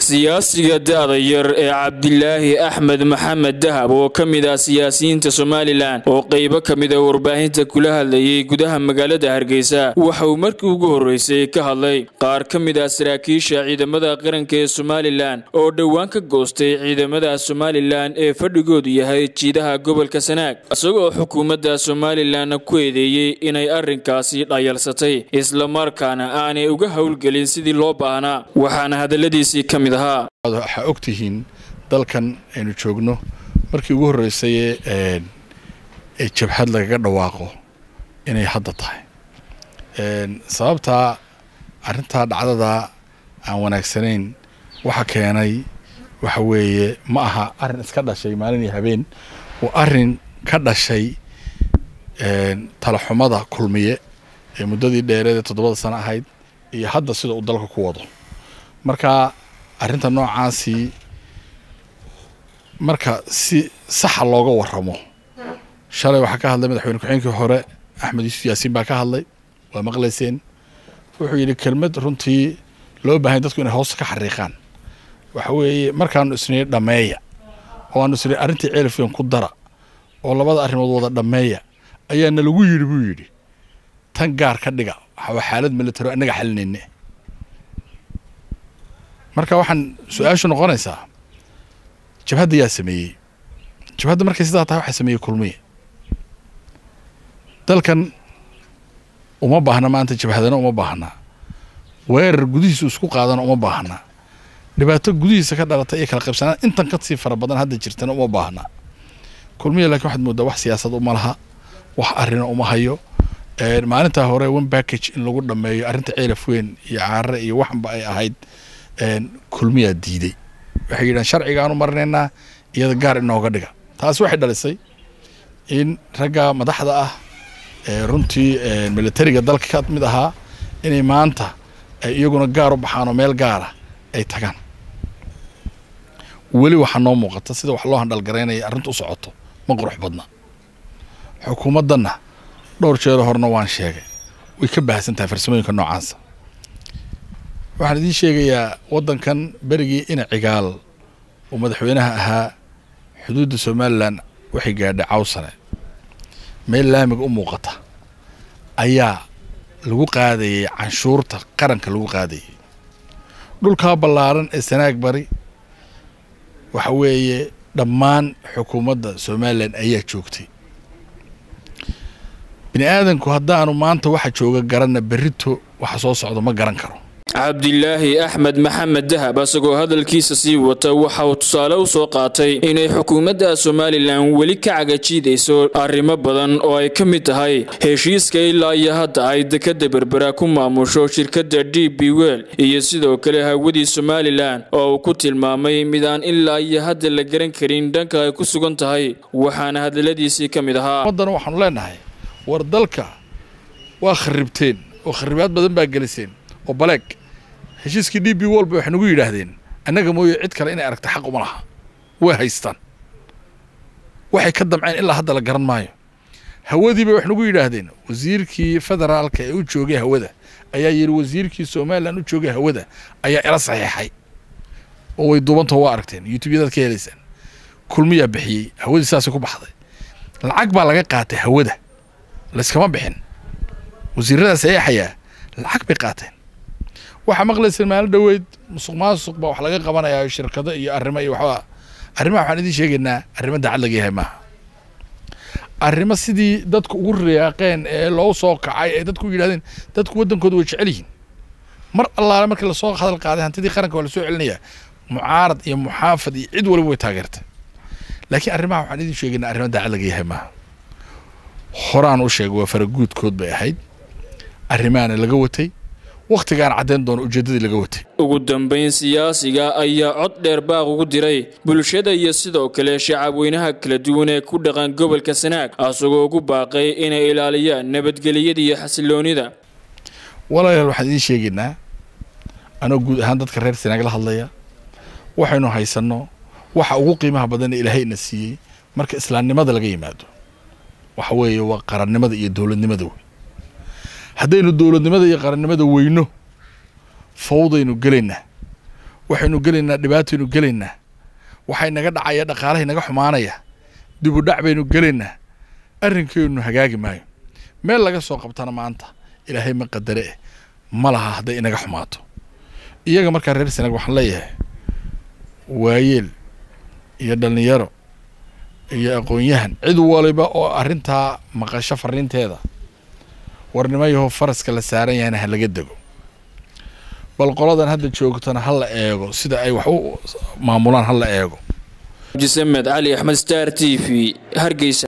siyaasiga da-da yar ee cabdilaahi axmed maxamed dahab oo ka mid ah siyaasiyiinta somalilan oo qeybo ka mid a warbaahinta kula hadlayay gudaha magaalada hargeysa waxa uu markii ugu horreysay ka hadlay qaar ka mid ah saraakiisha ciidamada qaranka ee somalilan oo dhowaan ka goostay ciidamada somalilan ee fadhigoodu yahay jiidaha gobolka sanaag isagoo xukuumadda somalilan ku eedeeyey inay arrinkaasi dhayalsatay islamarkaana aanay uga howlgelin sidii loo baahnaa waxaana hadaladiisii ka mid ahaa waxaa og tihiin dalkan aynu joogno markii ugu horreysay ee jabhad lagaga dhawaaqo inay hadda tahay sababtaa arrintaa dhacdada aan wanaagsanayn waxa keenay waxa weeye ma aha arrin iska dhashay maalin iyo habeen waa arrin ka dhashay talaxumada kulmiye ee muddadii dheereed ee toddobada sano ahayd iyo hadda sida uu dalka ku wado marka arrinta noocaasi marka si saxa looga waramo shalay waxaa ka hadlay madaxweyne ku-xigeenkii hore axmed yuusuf yaasiin baa ka hadlay waa maqlayseen wuxuu yidhi kelmad runtii loo baahanya dadku inay hoosta ka xariiqaan waxa weeye markaanu isnii dhammeeya oo aanu isnii arrintii ceelifeen ku dara oo labada arrimood wada dhammeeya ayaa nalagu yidhi buu yidhi tan gaar ka dhiga waxaa xaalad militaro annaga xalinayne marka waxaan su-aashu noqonaysaa jabhadda yaa sameeyey jabhadda markay sidaa tahay waxaa sameeyey kulmiye dalkan uma baahna maanta jabhadana uma baahna weerar gudihiisu isku qaadana uma baahna dhibaato gudihiisa ka dhalata iyo kala qaybsanaan intan ka sii fara badan hadda jirtana uma baahna kulmiye laakiin waxaad moodaa wax siyaasad uma laha wax arrina uma hayo maalintaa hore one package in lagu dhameeyo arrinta ceelaf weyn iyo caare iyo waxanba ay ahayd kulmiyaa diiday waxay yidhahan sharcigaanu marinaynaa iyada gaar inooga dhiga taasi waxay dhalisay in ragga madaxda ah runtii militariga dalka ka mid ahaa inay maanta ay iyaguna gaar u baxaan oo meel gaara ay tagaan weli waxaa noo muuqata sida wax loo handhalgaraynaya arrinta u socoto ma qurux badna xukuumaddanna dhowr jeero horena waan sheegay way ka baahsan tahay farsamooyinka noocaasa waxaan idiin sheegayaa waddankan berigii ina cigaal oo madaxweynaha ahaa xuduudda somalilan waxay gaadhay cawsane meel laamiga u muuqata ayaa lagu qaadayay canshuurta qaranka lagu qaadayay dhulkaa ballaaran ee sanaag bari waxa weeye dhammaan xukuumadda somalilan ayaa joogtay bini aadanku haddaanu maanta waxa jooga garanna berrito waxa soo socdo ma garan karo cabdilaahi axmed maxamed dahab isagoo hadalkiisa sii wata waxa uu tusaale u soo qaatay inay xukuumadda somalilan weli ka cagajiidayso arrimo badan oo ay ka mid tahay heshiiska ilaa iyo hadda ay dekadda berbera ku maamusho shirkadda d b wel iyo sidoo kale hawadii somalilan oo uu ku tilmaamay mid aan ilaa iyo hadda la garan karin dhanka ay ku sugan tahay waxaana hadaladiisii ka mid ahaa ummaddana waxaanu leenahay war dalka waa kharibteen oo kharibaad badan baa geliseen oo baleeg heshiiskii d b wolba waxay nagu yidhaahdeen annaga mooye cid kale inay aragta xaq uma laha way haystaan waxay ka damceen ilaa hadda la garan maayo hawadiiba wax nagu yidhaahdeen wasiirkii federaalka ee u joogay hawada ayaa yidhi wasiirkii somalilan u joogay hawada ayaa ila saxiixay oo way duubantao waa aragteen youtubeyadaad ka helaysaan kulmiyaa bixiyey hawadii saasay ku baxday lacag baa laga qaatay hawada layskama bixin wasiiradaas saxiixayaa lacag bay qaateen waxaa maqlayseen maalin dhoweyd musuq maasuq baa wax laga qabanayaa shirkado iyo arrimo iyo waxba arrimaha waxaan idiin sheegaynaa arrimo daacad laga yahay maaha arrimo sidii dadku ugu riyaaqeen ee loo soo kacay ee dadku yidhahdeen dadku waddankooda way jecel yihiin mar allaale markii lasoo hadal qaaday hantidii qaranka waa lasoo celinayaa mucaarad iyo muxaafad iyo cid waliba way taageertay laakiin arrimaha waxaan idiin sheegaynaa arrimo daacad laga yahay maaha horaan u sheegay waa faraguudkood bay ahayd arrimahaana laga watay wakhtigaan caddayn doono ujeeddadii laga watay ugu dambayn siyaasiga ayaa cod dheer baaq ugu diray bulshada iyo sidoo kale shacabweynaha kala duwan ee ku dhaqan gobolka sanaag asagoo ugu baaqay inay ilaaliyaan nabadgelyada iyo xasiloonida walaalayaal waxaan idiin sheegaynaa anoo guud ahaan dadka reer sanaag la hadlaya waxaynu haysanno waxa ugu qiimaha badan ee ilaahayna siiyey marka islaamnimada laga yimaado waxa weeye waa qarannimada iyo dowladnimada wey haddaynu dowladnimada iyo qarannimada weyno fawdaynu gelaynaa waxaynu gelaynaa dhibaataynu gelaynaa waxay naga dhacaya dhaqaalahay naga xumaanaya dibu dhac baynu gelaynaa arrinkeennu hagaagi maayo meel laga soo qabtana maanta ilaahay ma qadare eh ma laha hadday inaga xumaato iyaga markaa reer senag waxaan leeyahay waayeel iyo dhallinyaro iyo aqoon-yahan cid waliba oo arrintaa maqasho fariinteeda warnimo yahow faraska la saaran yahayna ha laga dego bal qoladan hadda joogtana ha la eego sida ay wax u maamulaan ha la eego abdisamed cali axmed star t v hargeysa